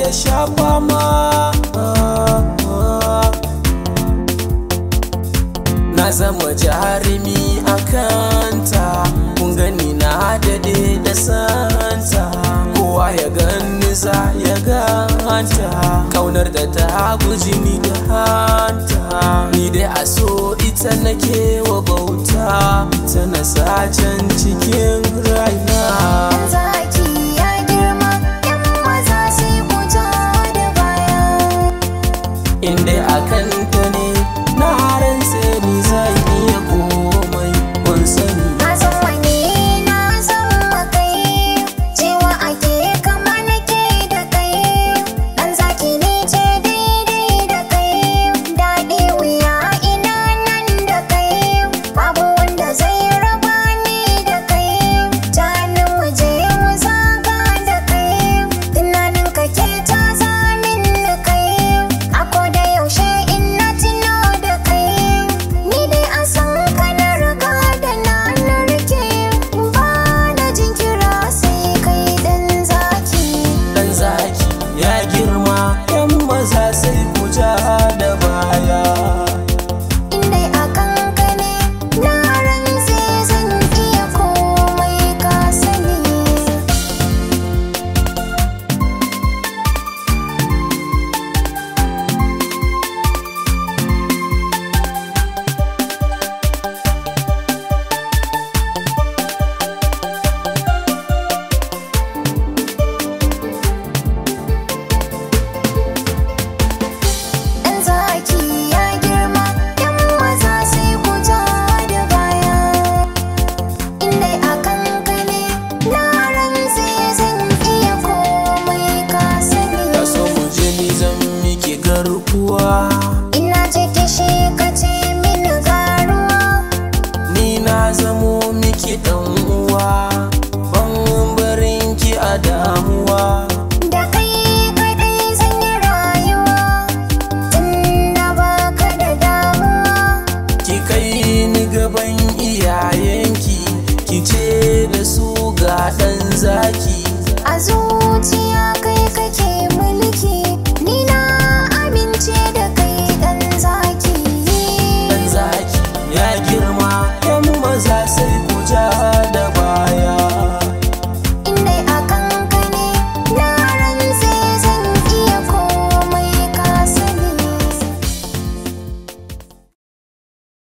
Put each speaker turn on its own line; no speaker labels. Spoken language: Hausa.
ya shafa ma na zama jarumi a kanta kun gani na dade da santa kowa ya gani za ya ganta kaunar da ta guji ni da hanta ni dai a so ita nake wa bauta ta na can cikin raina
Zaki ya girma, ‘yan maza sai ku ja da baya.
inda a kanta ne na rantse ni zai iya komai kun sani
Na san wani na san makai, cewa ake kama nake da kai. Ɗan zaki ne ce daidai da kai, daɗi wuya ina nan da kai. Babu wanda zai raba ni da kai, janin mu je mu zaga da kai. Tunanin ka ke ta zamin da kai, a da yaushe in na tuno da kai. Ni dai a san ka na riga da na narke, ba na jinkira sai kai ɗan zaki.
dan zaki ya girma yan maza sai ku ja da baya
Indai a kanka ne, na rantse zan iya komai ka sani. Ɗan zaki ya girma, ‘yan maza sai ku ja da baya. Indai a kanka ne, na rantse zan iya komai ka sani.
da so mu je ni zan miki garkuwa
Ina ce kishi ka ce mini garuwa.
ni na zamo miki dan uwa ban barin ki a damuwa
Da kai kaɗai zan yi rayuwa, tunda baka da damuwa.
ki kai ni gaban iyayenki ki ce da su ga dan zaki
A zuciya kai kake